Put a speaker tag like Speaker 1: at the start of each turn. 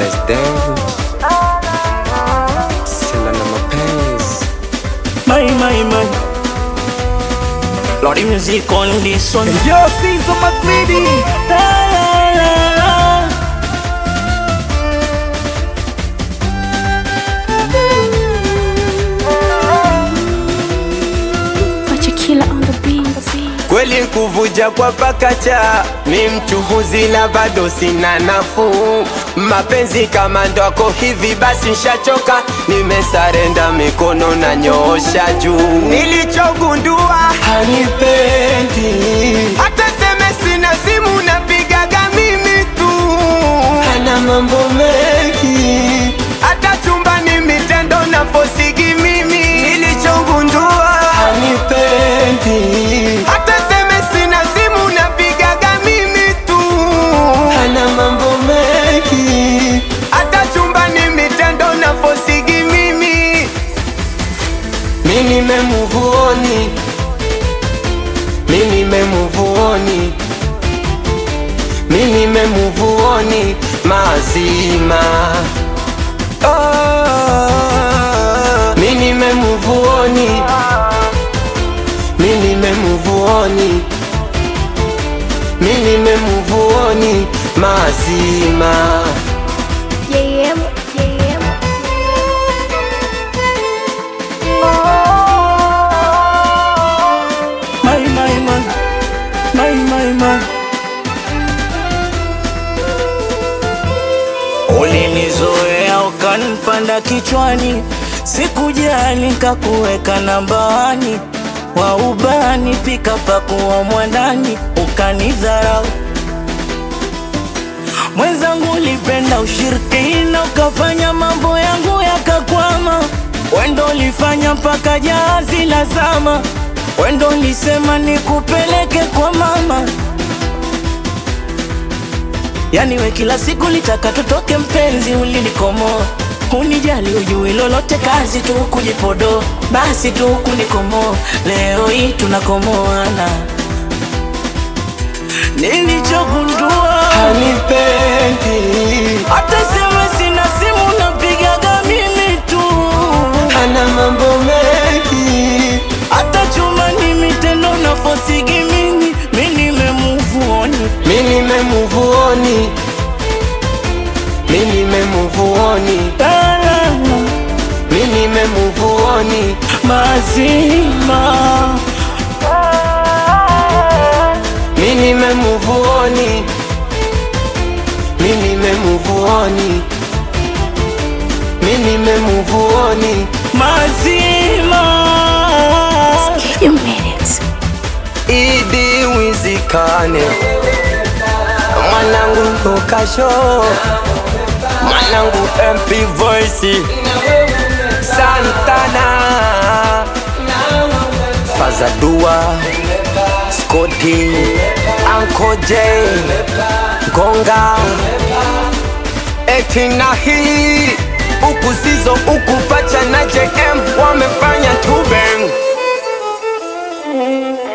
Speaker 1: president sela na mapenzi
Speaker 2: My, my, my. Lordy music on this one.
Speaker 3: Yo, Caesar McGreedy.
Speaker 2: La, la, la, la.
Speaker 4: Pacha killer on the beat.
Speaker 1: kweli kuvuja kwa pakacha mi mchuhuzi na bado sina nafuu mapenzi kama ndwako hivi basi nshachoka nimesarenda mikono na nyoosha juu nilichogundua hanipendi hata seme sina simu napigaga mimi tu hana mambo mengi hata chumbani mitendo na fosigi mimi nilichogundua hanipendi hata seme sina simu napigaga mimi tu hana mambo mengi hata chumbani mitendo na fosigi mimi mi nimemuvuoni mi nimemuvuoni mi nimemuvuoni mazima oh, mi nimemuvuoni mi nimemuvuoni mi nimemuvuoni mazima
Speaker 4: Yeah, yeah.
Speaker 2: My, my, my. My, my, my. Ulinizoea ukanipanda kichwani, sikujali nikakuweka nambani, wa ubani pika pakuwa mwandani, ukanidharau mwenzangu, ulipenda ushirikina, ukafanya mambo yangu yakakwama. Wendo ulifanya mpaka jahazi la zama, wendo ulisema nikupeleke kwa mama. Yani we kila siku litaka tutoke, mpenzi ulinikomoa, unijali ujui lolote, kazi tu kujipodo, basi tu kunikomoa. Leo hii tunakomoana, nilichogundua
Speaker 1: hanipendi
Speaker 2: hata sema sina simu napigaga mimi tu,
Speaker 1: hana mambo mengi
Speaker 2: hata chuma ni mitendo na fosigi mimi, mi nimemuvuoni
Speaker 1: mi nimemuvuoni mi nimemuvuoni mi nimemuvuoni
Speaker 2: mazima
Speaker 1: mi nimemuvuoni mi nimemuvuoni mi nimemuvuoni
Speaker 2: mazima
Speaker 4: You made it.
Speaker 1: idi wizikane mwanangu lukasho mwanangu mp voice santana fazadua skoti anko j gonga eti na hii huku sizo huku pacha na jm wamefanya tubeng